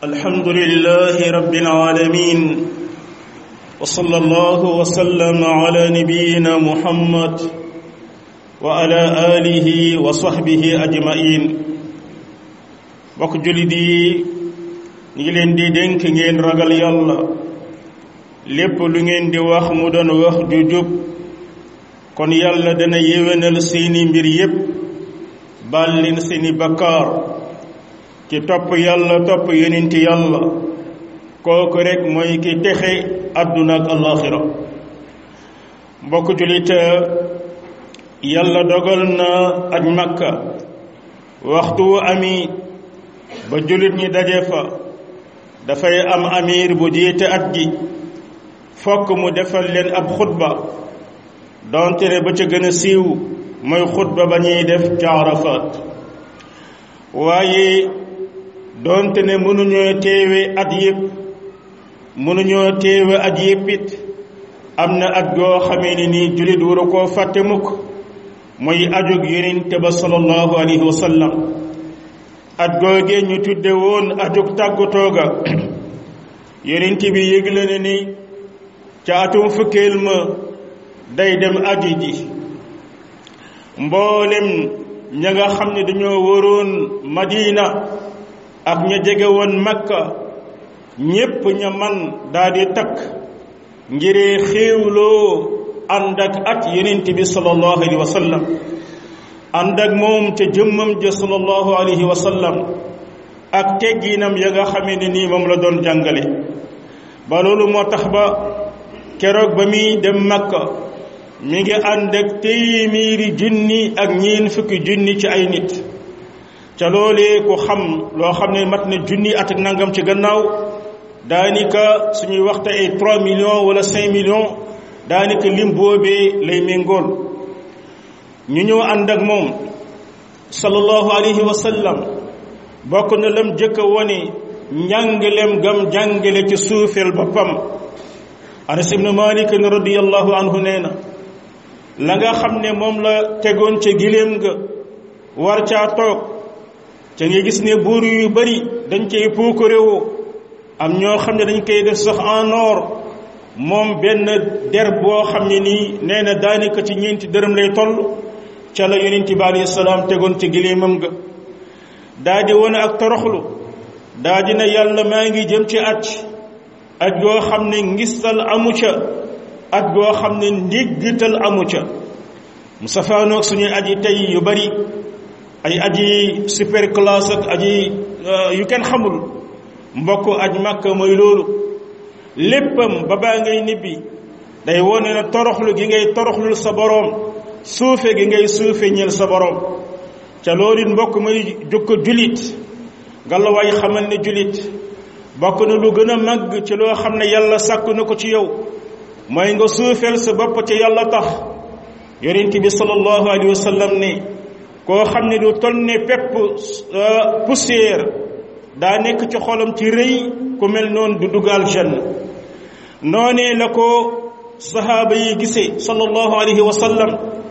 الحمد لله رب العالمين وصلى الله وسلم على نبينا محمد وعلى آله وصحبه أجمعين bokk jullit yi ñu ngi leen di dénk ngeen ragal yàlla lépp lu ngeen di wax mu doon wax ju jub kon yàlla dana yéwénal seeni mbir yépp baal leen seeni bakkaar ci topp yàlla topp yonenti yàlla kooku rek mooy ki texe àdduna ak alaxira mbokk jullit yàlla dogal na aj makka waxtu wu ami ba jullit ñi daje fa dafay am amir bu jiite at gi fokk mu defal leen ab xutba donte ne ba ca gën a siiw mooy xutba ba ñuy def ca Arafat waaye donte ne mënuñoo teewe at yëpp mënuñoo teewe at yëpp it am na at goo xamee ne nii jullit waru koo fàtte mukk mooy ajug yonente ba sallallahu alayhi wa sallam at googee ñu tudde woon ajug tàggatoo ga yonent bi yëgle ne ni ca atum fukkeel ma day dem aji ji mboolem ña nga xam ne dañoo waroon madina ak ña jege woon makka ñépp ña man daldi takk ngiree xéewloo ànd ak at yonent bi sallallahu alayhi wa sallam ànd ak moom ca jëmmam ja sallallahu alayhi wa sallam ak tegginam ya nga xamee ne nii moom la doon jàngale ba loolu moo tax ba keroog ba muy dem makka mi ngi ànd ak téeméeri junni ak ñeen fukki junni ci ay nit ca loolee ku xam loo xam ne mat na junni at ak nangam ci gannaaw daanaka suñuy waxte ay 3 millions wala 5 millions daanaka lim boobee lay méngool ñu ñëw ànd ak moom sallallahu alayhi wa sallam bokk na lam jëkk a wone njàngalem gam jàngale ci suufeel boppam anas ibnu malik radiyallahu anhu nee na la nga xam ne moom la tegoon ca giléem nga war caa toog ca nga gis ne buur yu bari dañ cay puukaréwoo am ñoo xam ne dañ koy def sax en or moom benn der boo xam ne nii nee na daanaka ci ñeenti dërëm lay toll ca la yonent bi alayhi salaam tegoon ci giléemam nga daa di wone ak toroxlu daa di na yàlla maa ngi jëm ci aj aj goo xam ne ngistal amu ca aj goo xam ne ndiggital amu ca mu safaanoog suñuy aji tey yu bari ay aji super classe ak aji yu kenn xamul mbokk aj màkka mooy loolu léppam ba baa ngay nibbi day wone na toroxlu gi ngay toroxlul sa boroom suufe gi ngay suufe ñeel sa boroom ca loolu it mbokk may jukko julit ngalawaay xamal ne julit bokk na lu gën a màgg ci loo xam ne yàlla sàkk na ko ci yow mooy nga suufeel sa bopp ci yàlla tax yonent bi sallallahu alayhi wa sallam ne koo xam ne du toll ne pepp poussière daa nekk ci xolam ci rëy ku mel noonu du dugal janna noonee la ko sahaaba yi gisee sallallahu alayhi wa sallam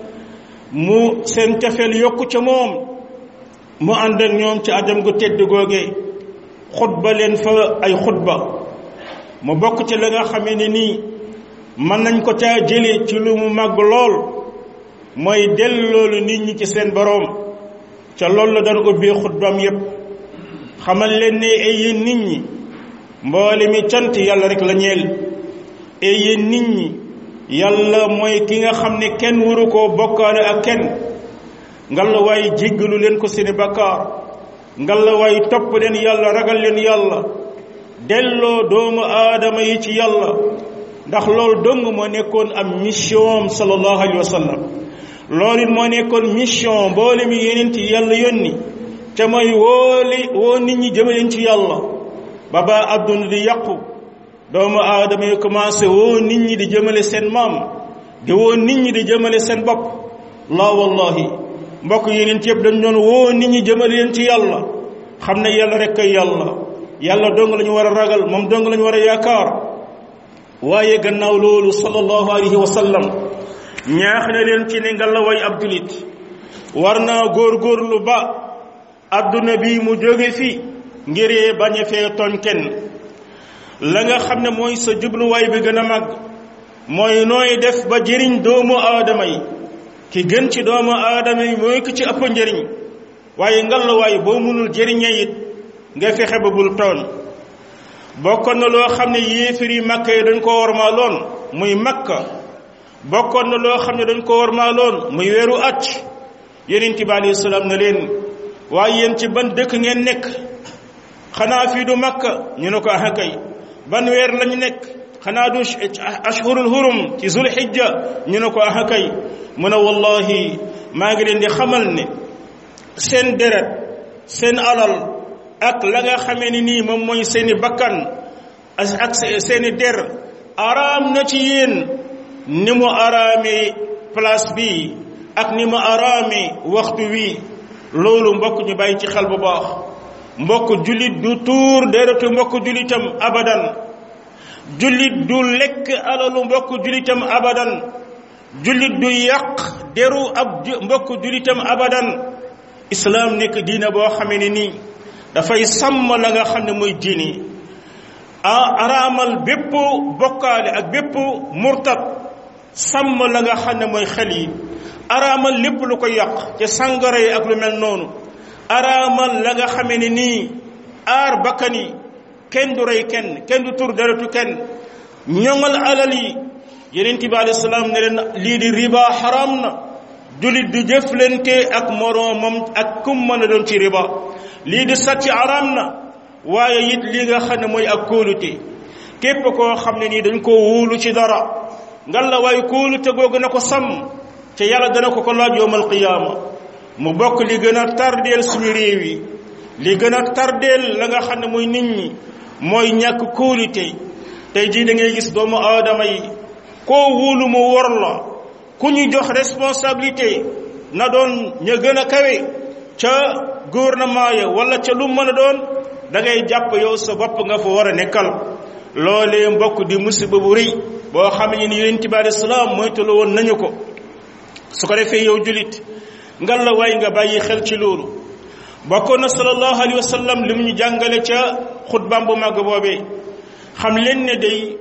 mu seen cafeel yokku ca moom mu ànd ak ñoom ci ajam gu tedd googee xutba leen fa ay xutba mu bokk ci la nga xamee ne nii mën nañ ko caa jële ci lu mu màgg lool mooy delloolu nit ñi ci seen boroom ca loolu la daan ubbee xutbaam yépp xamal leen ne ay yéen nit ñi mboole mi cant yàlla rek la ñeel ay yéen nit ñi yàlla mooy ki nga xam ne kenn waru koo bokkaale ak kenn ngalla waay jéggalu leen ko seeni bakkaar ngalla waay topp leen yàlla ragal leen yàlla delloo doomu aadama yi ci yàlla ndax loolu dong moo nekkoon am mission sallallahu alayhi wa sallam loolu it moo nekkoon mission mboole mi yeneen ci yàlla yónni ca mooy wooli woo nit ñi jëmaleen ci yàlla ba ba adduna di yàqu doomu aadama yi commencé woo nit ñi di jëmale seen maam di woo nit ñi di jëmale seen bopp la wallahi mbokk yeneen ci yëpp dañ doon woo nit ñi jëmale leen ci yàlla xam ne yàlla rek kay yàlla yàlla dong la ñu war a ragal moom dong la ñu war a yaakaar waaye gannaaw loolu sallallahu alayhi wa sallam ñaax na leen ci ne nga la way ab julit war naa góorgóorlu ba adduna bi mu jóge fi ngiree bañ a fee tooñ kenn la nga xam ne mooy sa jubluwaay bi gën a mag mooy nooy def ba jëriñ doomu aadama yi ki gën ci doomu aadama yi mooy ki ci ëpp njëriñ waaye ngallaawaay boo mënul jëriñee it nga fexe ba bul tooñ bokkoon na loo xam ne yéefar yi makka yi dañ ko warmaaloon muy makka bokkoon na loo xam ne dañ ko warmaaloon muy weeru at yonent bi alayhi salaam na leen waaye yéen ci ban dëkk ngeen nekk xanaa fii du makka ñu ne ko ah kay ban weer lañu nekk xanaa du ashhurul hurum ci zulhijja ñu ne ko ah kay mu ne wallahi maa ngi leen di xamal ne seen deret seen alal ak la nga xamee ni nii moom mooy seeni bakkan ak seeni der araam na ci yéen ni mu araamee place bi ak ni mu araamee waxtu wi loolu mbokk ñu bàyyi ci xel bu baax mbokk jullit du tuur deretu mbokk jullitam abadan jullit du lekk alalu mbokk jullitam abadan jullit du yàq deru ab mbokk jullitam abadan islaam nekk diina boo xamee ne nii dafay sàmm la nga xam ne mooy diini a araamal bépp bokkaale ak bépp murtat sàmm la nga xam ne mooy xel yi araamal lépp lu ko yàq ca sàngara yi ak lu mel noonu araamal la nga xamee ne nii aar bakkan yi kenn du rey kenn kenn du tur deretu kenn ñoŋal alal yi yeneen bi alayhi salaam ne leen lii di riba xaram na jullit du jëflante ak moroomam ak kum mën a doon ci riba lii di sàcc xaram na waaye it li nga xam ne mooy ak kóolute képp koo xam ne nii dañ koo wóolu ci dara ngal la waaye kóolute googu na ko sàmm te yàlla dana ko ko laaj yowmal qiyaama mu bokk li gën a tardeel suñu réew yi li gën a tardeel la nga xam ne mooy nit ñi mooy ñàkk kóolute tey jii da ngay gis doomu aadama yi koo wóolu mu wor la ku ñu jox responsabilité na doon ña gën a kawe ca gouvernement ya wala ca lu mën a doon da ngay jàpp yow sa bopp nga fa war a nekkal loolee mbokk di musiba bu rëy boo xam ne ni yonent bi alayhi salaam moytu la woon nañu ko su ko defee yow julit ngal la waay nga bàyyi xel ci loolu bokkoon na sallallahu alayhi wa sallam li mu ñu jàngale ca xutbaam bu màgg boobee xam leen ne day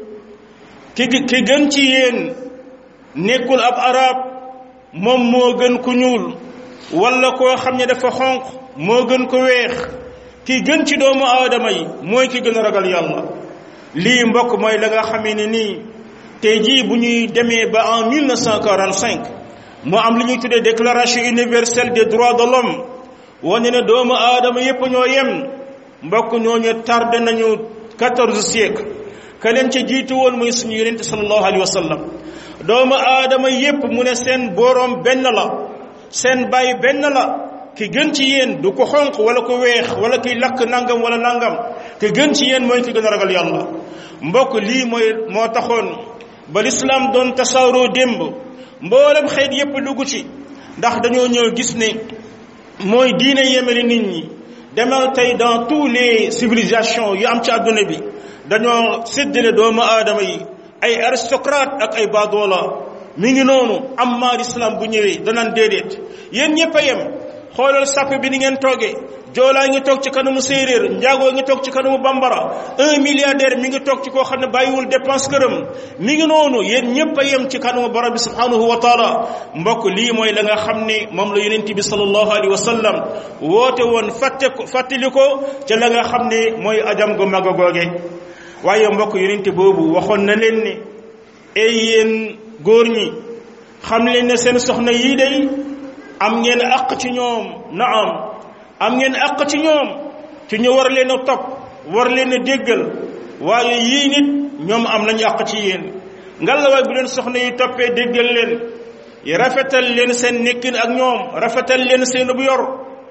ki ki gën ci yéen nekkul ab arab moom moo gën ku ñuul wala koo xam ne dafa xonq moo gën ko weex ki gën ci doomu aadama yi mooy ki gën a ragal yàlla lii mbokk mooy la nga xamee ne nii tey jii bu ñuy demee ba en 1945 moo am li ñuy tuddee déclaration universelle des droits de l'homme wane ne doomu aadama yépp ñoo yem mbokk ñooñu tardé nañu quatorze siècle ka leen ca jiitu woon mooy suñu yonente sallallahu alayhi wa sallam doomu aadama yépp mu ne seen boroom benn la seen baay benn la ki gën ci yéen du ko xonq wala ko weex wala kiy lakk nangam wala nangam ki gën ci yéen mooy ki gën a ragal yàlla mbokk lii mooy moo taxoon ba lislaam doon tasaaroo démb mboolem xeet yépp dugg ci ndax dañoo ñëw gis ne mooy diine yemale nit ñi demal tey dans tous les civilisations yu am ci àdduna bi dañoo séddale doomu aadama yi ay aristocrate ak ay baadoola mi ngi noonu amma l'islam bu ñëwee danaan déedéet yéen ñëpp a yem xoolal sàpp bi ni ngeen toogee joolaa ngi toog ci kanamu séeréer njaagoo ngi toog ci kanamu bambara un milliardaire mi ngi toog ci koo xam ne bàyyiwul dépense këram mi ngi noonu yéen ñëpp a yem ci kanamu borom bi subhanahu wa taala mbokk lii mooy la nga xam ne moom la yonent bi sallallahu alayhi wa sallam woote woon fàtte ko fàttali ko ca la nga xam ne mooy ajam gu mag a googe waaye mbokk yonent boobu waxoon na leen ne ay yéen góor ñi xam leen ne seen soxna yii day am ngeen àq ci ñoom naam am ngeen àq ci ñoom ci ñu war leen a topp war leen a déggal waaye yii nit ñoom am nañu àq ci yéen ngalawaay bu leen soxna yi toppee déggal leen rafetal leen seen nekkin ak ñoom rafetal leen seen bu yor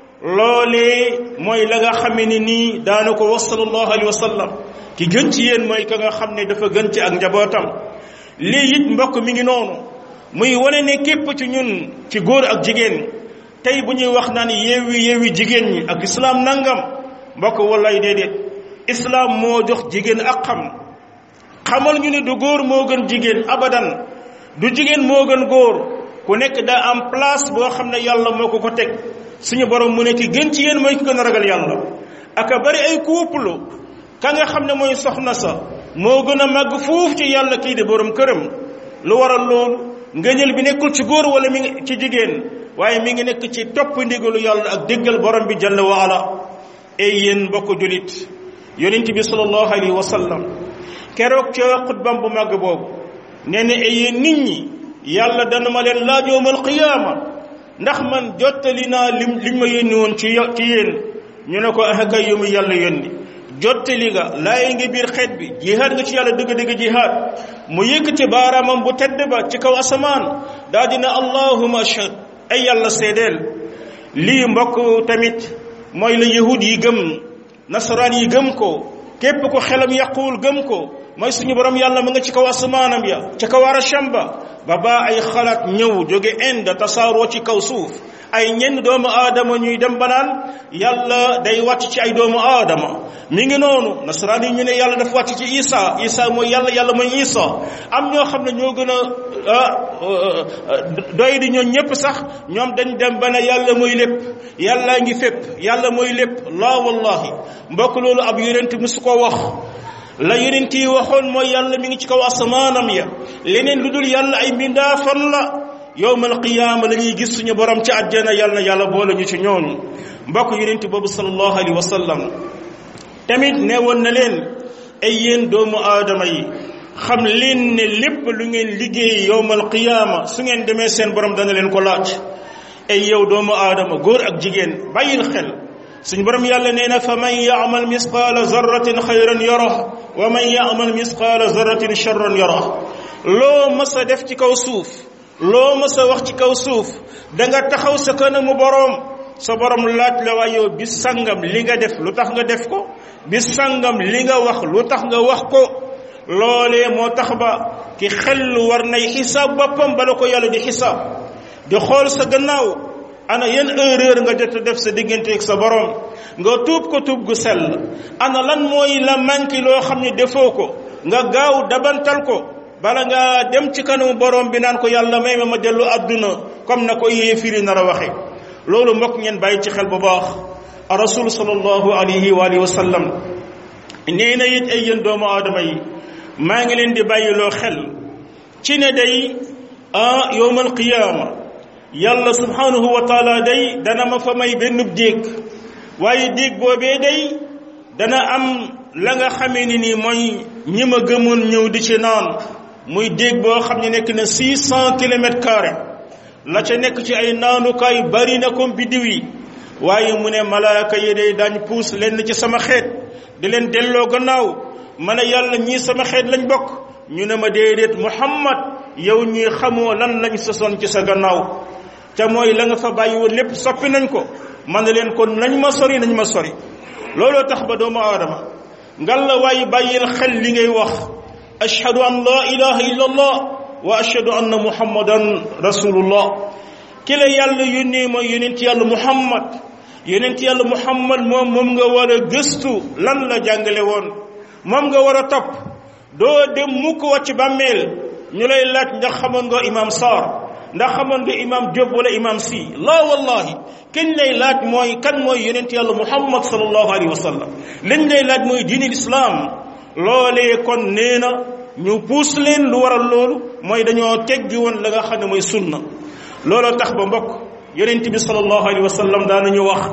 loolee mooy la nga xamee ni nii daana ko wax sallallahu alayhi wa sallam ki gën ci yéen mooy ka nga xam ne dafa gën ci ak njabootam lii it mbokk mi ngi noonu muy wane ne képp ci ñun ci góor ak jigéen tey bu ñuy wax naan yeewi yeewi jigéen ñi ak islaam nangam mbokk wallaay déedéet islaam moo jox jigéen ak xam xamal ñu ne du góor moo gën jigéen abadan du jigéen moo gën góor ku nekk daa am place boo xam ne yàlla moo ko ko teg suñu borom mu ne ki gën ci yéen mooy ki gën a ragal yàlla aka bari ay couple ka nga xam ne mooy soxna sa moo gën a màgg fuuf ci yàlla kii di borom këram lu waral loolu ngëñal bi nekkul ci góor wala mi ngi ci jigéen waaye mi ngi nekk ci topp ndigalu yàlla ak déggal borom bi jalla wa ala ay yéen mbokk julit yonent bi sallallahu alayhi wa sallam keroog ca xutbam bu màgg boobu nee na ay yéen nit ñi yàlla dana ma leen laaj yawmal qiyaama ndax man jottali naa lim liñ ma yónni woon ci ci yéen ñu ne ko ah kay yu mu yàlla yónni jottali nga laay ngi biir xeet bi jihaad nga ci yàlla dëgg-dëgg jihaad mu yëkkati baaraamam bu tedd ba ci kaw asamaan daa dina allahuma ashhad ay yàlla seedeel lii mbokk tamit mooy la yahud yi gëm nasaraan yi gëm ko képp ko xelam yàquwul gëm ko mooy suñu borom yàlla mu nga ci kaw asamaanam ya ci kaw arasham ba ba baa ay xalaat ñëw jóge Inde tasaaroo ci kaw suuf ay ñenn doomu aadama ñuy dem ba naan yàlla day wàcc ci ay doomu aadama mi ngi noonu nasaraan yi ñu ne yàlla dafa wàcc ci isa isa mooy yàlla yàlla mooy isa am ñoo xam ne ñoo gën a doy di ñoo ñëpp sax ñoom dañ dem ba ne yàlla mooy lépp yàllaa ngi fépp yàlla mooy lépp laa wallahi mbokk loolu ab yonent musu ko wax la yonent yi waxoon mooy yàlla mi ngi ci kaw asamaanam ya leneen lu dul yàlla ay mbindaafan la yowmal qiyaama la ñuy gis suñu borom ci àjjana yàlla na yàlla boole ñu ci ñooñu mbokk yonent boobu sallallahu alayhi wa sallam tamit ne woon na leen ay yéen doomu aadama yi xam leen ne lépp lu ngeen liggéey yowmal qiyaama su ngeen demee seen borom dana leen ko laaj ay yow doomu aadama góor ak jigéen bàyyil xel suñu borom yàlla nee na fa man yaamal misqaala zarratin xayran yara wa man yaamal misqaala zarratin charran yara loo mas a def ci kaw suuf loo mës a wax ci kaw suuf da nga taxaw sa kanamu boroom sa borom laaj la waaye yow bis sangam li nga def lu tax nga def ko bis sangam li nga wax lu tax nga wax ko loolee moo tax ba ki xel war nay xisaab boppam bala ko yàlla di xisaab di xool sa gannaaw ana yan erreur nga jot a def sa diggante ak sa borom nga tuub ko tuub gu sell ana lan mooy la manqué loo xam ne defoo ko nga gaaw dabantal ko bala nga dem ci kanamu borom bi naan ko yàlla may ma ma dellu àdduna comme na ko yéefiri nar a waxe loolu mbokk ngeen bàyyi ci xel bu baax a rasul sallallahu alayhi wa alihi wa sallam nee na it ay yéen doomu aadama yi maa ngi leen di bàyyiloo xel ci ne day ah yowmal qiyaama yàlla subhanahu wa taala day dana ma fa may benn déeg waaye déeg boobee day dana am la nga xamee ni nii mooy ñi ma gëmoon ñëw di ci naan muy déeg boo xam ne nekk na six cent kilomètres carrés la ca nekk ci ay naanukaay bari na comme biddiw yi waaye mu ne malaaka yi day daañ puus lenn ci sama xeet di leen delloo gannaaw ma ne yàlla ñii sama xeet lañ bokk ñu ne ma déedéet muhammad yow ñii xamoo lan lañ sosoon ci sa gannaaw te mooy la nga fa bàyyi woon lépp soppi nañ ko man ne leen kon nañ ma sori nañ ma sori looloo tax ba doomu aadama ngal la waaye bàyyil xel li ngay wax ashhadu an la ilaha illa allah wa ashhadu anna muhammadan rasulullah ki la yàlla yónnee mooy yonent yàlla muhammad yonent yàlla muhammad moom moom nga war a gëstu lan la jàngale woon moom nga war a topp doo dem mukk wàcc bàmmeel ñu lay laaj ndax xamoon nga imam Sarr ndax xamoon nga imam Diop wala imam si la wallahi kenn lay laaj mooy kan mooy yonent yàlla muhammad sallallahu alayhi wa sallam liñ lay laaj mooy diini lislaam loolee kon nee na ñu puus leen lu waral loolu mooy dañoo teggi woon la nga xam ne mooy sunna looloo tax ba mbokk yonent bi sallallahu alayhi wa sallam daanañu wax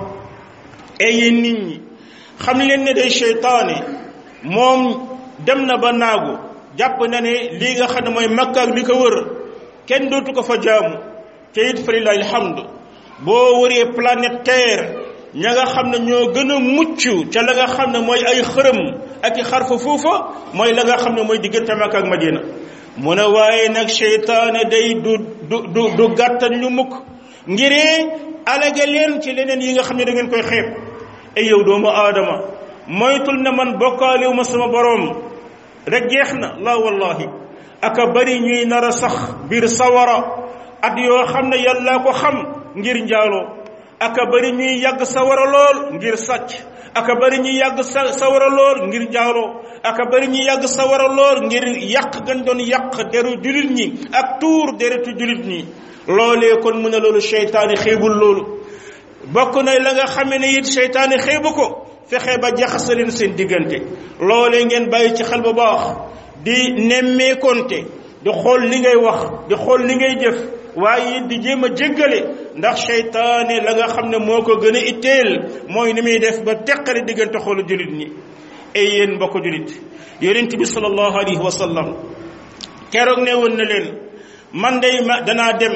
ay yéen nit ñi xam leen ne day seytaane moom dem na ba naagu jàpp na ne lii nga xam ne mooy makka ak li ko wër kenn dootu ko fa jaamu te it fa lillahi alhamdu boo wëree planète terre ña nga xam ne ñoo gën a mucc ca la nga xam ne mooy ay xërëm ak i xarfa foofa mooy la nga xam ne mooy diggante makka ak madina mu ne waaye nag seytaane day du du du du gàttal ñu mukk ngiree alage leen ci leneen yi nga xam ne da ngeen koy xeeb ay yow doomu aadama moytul ne man bokkaaliwu ma sama boroom rek jeex na la wallahi aka bari ñuy nar a sax biir sawara at yoo xam ne yàlla ko xam ngir njaaloo aka bari ñuy yàgg sawara lool ngir sàcc aka bari ñuy yàgg sa sawara lool ngir njaaloo aka bari ñuy yàgg sawara lool ngir yàq gan doon yàq deru julit ñi ak tuur deretu julit ñi loolee kon mu ne loolu seytaane xeebul loolu bokk na la nga xamee ne it seytaane xeebu ko fexe ba jaxase leen seen diggante loolee ngeen bàyyi ci xel bu baax di nemmeekonte di xool li ngay wax di xool li ngay jëf waaye di jéem a jéggale ndax seytaane la nga xam ne moo ko gën a itteel mooy ni muy def ba teqale diggante xoolu jullit ñi ay yéen mbokk jullit yonent bi sallallahu alayhi wa sallam keroog ne woon na leen man day ma danaa dem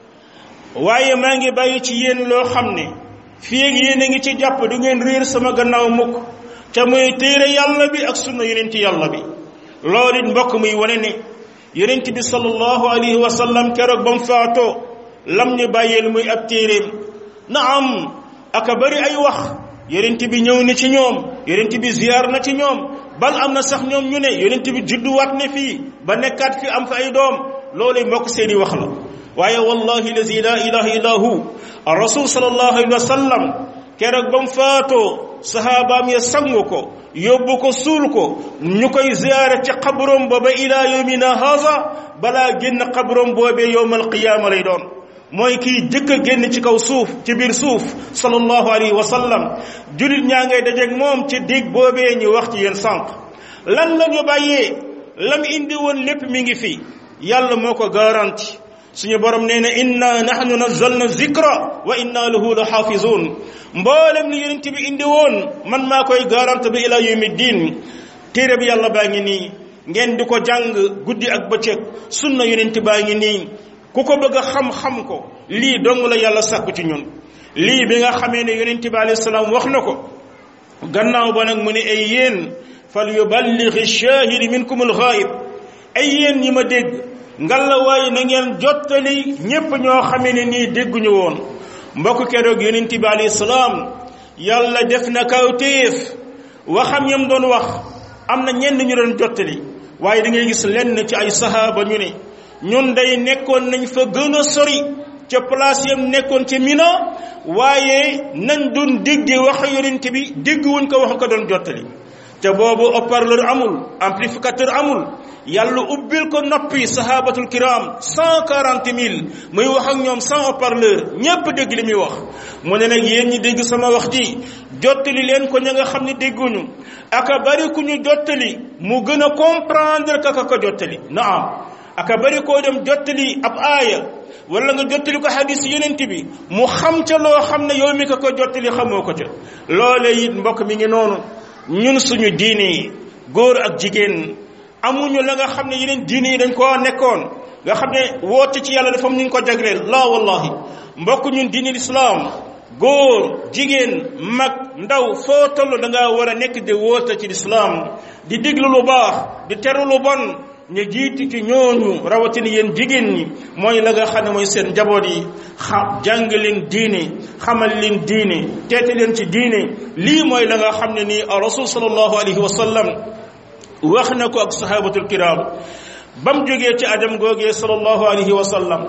waaye maa ngi bàyyi ci yéen loo xam ne fii ak yéen a ngi ci jàpp du ngeen réer sama gannaaw mukk ca muy téere yàlla bi ak sunna yonent yàlla bi loolu it mbokk muy wane ne yonent bi sallallahu alayhi wa sallam keroog ba mu faatoo lam ñu bàyyeel muy ab téeréem na am aka bari ay wax yonent bi ñëw na ci ñoom yonent bi ziyaar na ci ñoom bal am na sax ñoom ñu ne yonent bi judduwaat ne fii ba nekkaat fi am fa ay doom loolu mbokk seeni wax la waaye wallahi lazi la ilaha illa hu rasul sallallahu alayhi wa sallam keroog ba mu faatoo sahabaam ya sangu ko yóbbu ko suul ko ñu koy ziyaare ci xabrom ba ba ila yawmina haza balaa génn xabrom boobee yowmal qiyaama lay doon mooy kii jëkk a génn ci kaw suuf ci biir suuf sallallahu alayhi wa sallam julit ñaa ngay dajeeg moom ci dig boobee ñu wax ci yéen sànq lan la ñu bàyyee lam indi woon lépp mi ngi fi yàlla moo ko garanti suñu borom nee na inna nahnu nazzalna zikra wa inna lahu la xaafizun mboolem li yonent bi indi woon man maa koy garante bi ila yawmi diin téere bi yàlla baa ngi nii ngeen di ko jàng guddi ak bëccëg sunna yonent baa ngi nii ku ko bëgg a xam-xam ko lii dong la yàlla sàkku ci ñun lii bi nga xamee ne yonent bi alayhi salaam wax na ko gannaaw ba nag mu ne ay yéen fal yuballighi shahid minkum al-ghaib ay yéen ñi ma dégg ngalla waaye na ngeen jottali ñépp ñoo xamee ne nii dégguñu woon mbokk keroog yonent bi alayhi salaam yàlla def na kawtéef waxam yam doon wax am na ñenn ñu doon jottali waaye da ngay gis lenn ci ay sahaaba ñu ne ñun day nekkoon nañ fa gën a sori ca place yam nekkoon ci Mina waaye nañ doon dégg wax yonent bi dégg wuñ ko wax ko doon jottali te boobu haut-parleur amul amplificateur amul yàlla ubbil ko noppi sahabatul kiram cent quarante mille muy wax ak ñoom sans haut-parleur ñépp dégg li muy wax mu ne nag yéen ñi dégg sama wax ji jottali leen ko ña nga xam ne dégguñu aka bari ku ñu jottali mu gën a comprendre ka ko jottali naam aka bari koo dem jottali ab aaya wala nga jottali ko hadis yonent bi mu xam ca loo xam ne yow mi ko ko jottali xamoo ko ca loole it mbokk mi ngi noonu ñun suñu diine yi góor ak jigéen amuñu la nga xam ne yeneen diine yi dañ koo nekkoon nga xam ne woote ci yàlla dafa am ñu ko jagleel la wallahi mbokk ñun diine lislaam góor jigéen mag ndaw foo toll da ngaa war a nekk di woote ci lislaam di diglu lu baax di teru lu bon ñu jiiti ci ñooñu rawatina yéen jigéen ñi mooy la nga xam ne mooy seen njaboot yi xam jàng leen diine xamal leen diine teete leen ci diine lii mooy la nga xam ne nii rasul sallallahu alayhi wa sallam wax na ko ak sahabatul kiram ba mu jógee ci ajam googee sallallahu alayhi wa sallam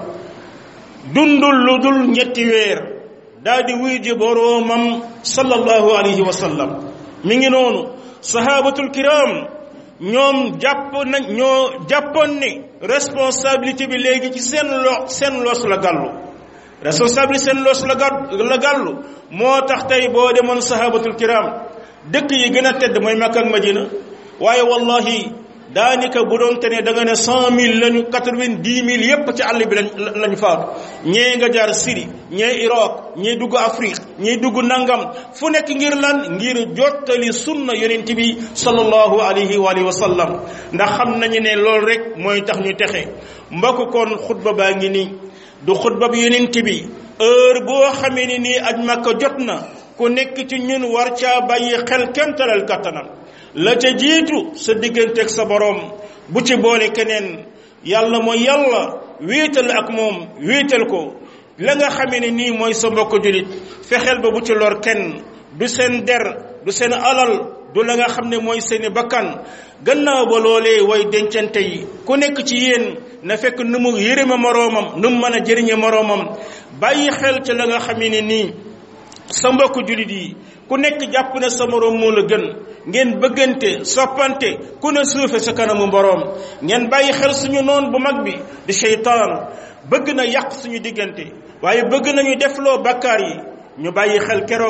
dundul lu dul ñetti weer daal di wuy ji boroomam sallallahu alayhi wa sallam mi ngi noonu sahabatul kiram ñoom jàpp nañ ñoo jàppoon ne responsabilité bi léegi ci seen lo seen loos la gàllu responsabilité seen loos la gàll la gàllu moo tax tey boo demoon sahabatul kiram dëkk yi gën a tedd mooy Makka ak Madina waaye wallahi daanaka bu doon te ne da nga ne cent mille lañu quatre-vingt-dix mille yépp ci àll bi lañ lañu faatu ñee nga jaar Syrie ñee Irak ñee dugg Afrique ñee dugg nangam fu nekk ngir lan ngir jottali sunna yonent bi sallallahu alayhi wa alihi wa sallam ndax xam nañu ne loolu rek mooy tax ñu texe mbokk kon xutba baa ngi nii du xutba bi yonent bi heure boo xamee ni nii aj Makka jot na ku nekk ci ñun war caa bàyyi xel kemtalal kattanam la ca jiitu sa digganteeg sa boroom bu ci boole keneen yàlla mooy yàlla wéetal ak moom wéetal ko la nga xamee ne nii mooy sa mbokk julit fexeel ba bu ci lor kenn du seen der du seen alal du la nga xam ne mooy seeni bakkan gannaaw ba loolee way dencante yi ku nekk ci yéen na fekk nu mu yërëme moroomam nu mu mën a jëriñe moroomam bàyyi xel ci la nga xamee ne nii sa mbokk julit yi ku nekk jàpp ne sa moroom moo la gën ngeen bëggante soppante ku ne suufe sa kanamu boroom ngeen bàyyi xel suñu noon bu mag bi di seytaan bëgg na yàq suñu diggante waaye bëgg nañu defloo bakkaar yi ñu bàyyi xel keroog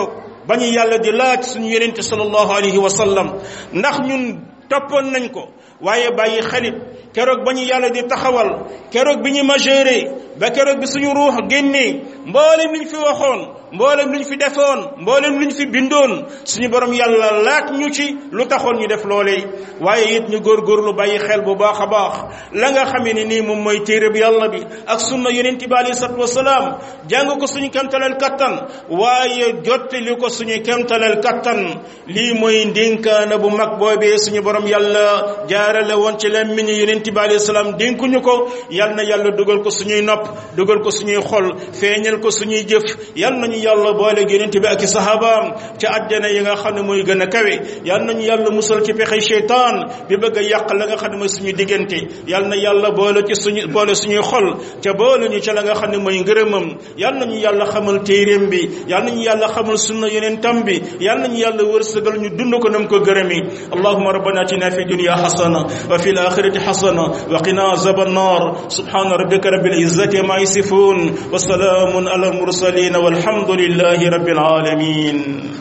ba ñu yàlla di laaj suñu yonente sallallahu alayhi wa sallam ndax ñun toppoon nañ ko waaye bàyyi xalit keroog ba ñu yàlla di taxawal keroog bi ñu majeure ba keroog bi suñu ruux génnee mboolem liñ fi waxoon mboolem luñ fi defoon mboolem luñ fi bindoon suñu borom yàlla laaj ñu ci lu taxoon ñu def loolee waaye it ñu góorgóorlu bàyyi xel bu baax a baax la nga xamee ne nii moom mooy téere bi yàlla bi ak sunna yonent bi alayhi salatu wasalaam jàng ko suñu kemtaleel kattan waaye jottali ko suñu kemtaleel kattan lii mooy ndénkaana bu mag boobee suñu borom yàlla jaarale woon ci lemmiñu yonent bi alayhi salaam dénkuñu ko yal na yàlla dugal ko suñuy nopp dugal ko suñuy xol feeñal ko suñuy jëf yal nañu yàlla boole yonent bi ak i sahabaam ci àjjana yi nga xam ne mooy gën a kawe yal nañu yàlla musal ci pexe cheytaan bi bëgg a yàq la nga xam ne mooy suñu diggante yal na yàlla boole ci suñu boole suñuy xol ca boole ñu ca la nga xam ne mooy ngërëmam yal nañu yàlla xamal téeréem bi yal nañu yàlla xamal sunna yonentam bi yal nañu yàlla wërsëgal ñu dund ko nam ko gërëmi allahumma rabbana atina fi dunya hasana wa fil akhirati hasana wa qina azaban nar subhana rabbika rabbil izzati ma yasifun wa salamun ala al mursalin والحمد لله رب العالمين